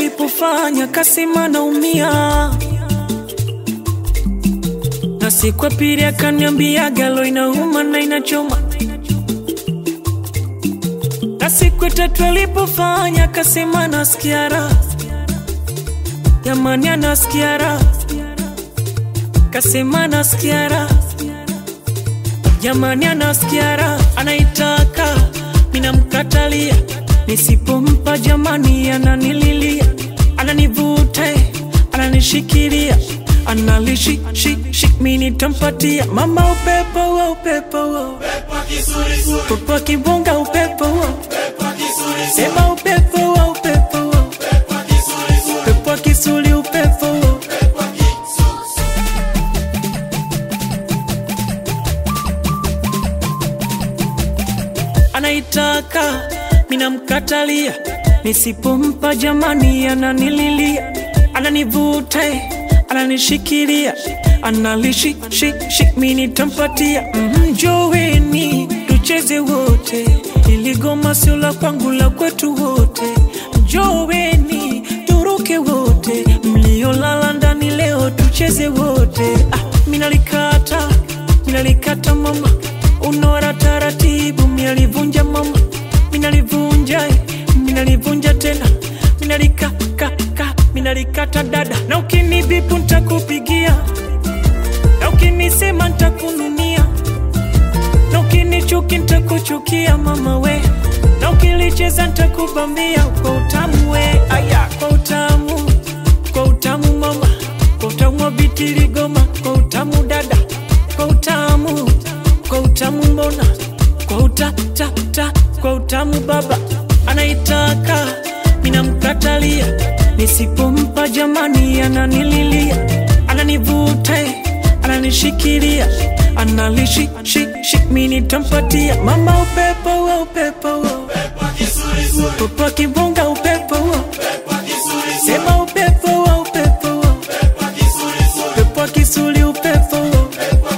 tulipofanya kasema naumia, na siku ya pili akaniambia galo inauma na inachoma, na siku ya tatu alipofanya kasema nasikia raha, jamani anasikia raha, kasema nasikia raha, jamani anasikia raha, anaitaka minamkatalia nisipompa jamani, ananililia, ananivuta, ananishikilia, analishi shi shi, mimi nitampatia mama upepo wa upepo wa upepo wa kibonga upepo wa sema upepo wa upepo wa upepo wa kisuli upepo wa anaitaka minamkatalia, nisipompa jamani, ananililia, ananivuta, ananishikilia, analishi shi shi, mimi nitampatia. Mhm, Njoweni tucheze wote, ili goma sio la kwangu, la kwetu wote. Njoweni turuke wote, mliolala ndani leo tucheze wote. Ah, minalikata minalikata mama, unora taratibu, minalivunja mama minalivunja eh, minalivunja tena minalikakaka minalikata dada, na ukinibipu ntakupigia, na ukinisema ntakununia, na ukinichuki ntakuchukia mama we, na ukilicheza ntakubambia kwa utamu we, aya kwa utamu, kwa utamu mama, kwa utamu wa bitiligoma, kwa utamu dada, kwa utamu, kwa utamu mbona, kwa utatata kwa utamu baba anaitaka, minamkatalia, nisipompa jamani, ananililia, ananivuta, ananishikilia, analishi shi shi, mimi nitampatia mama upepo wa upepo wa upepo wa kibonga upepo wa sema upepo wa upepo wa upepo wa kisuli upepo wa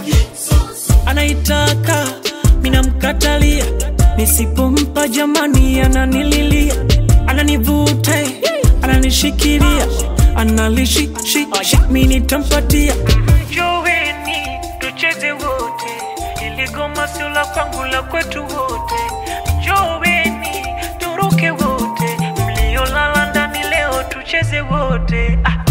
anaitaka, minamkatalia nisipompa jamani, ananililia, ananivuta, ananishikilia, analishi shi shi, mimi nitampatia. Njoweni tucheze wote, ili goma sio la kwangu, la kwetu wote. Njoweni turuke wote, mliolala ndani leo tucheze wote. Ah.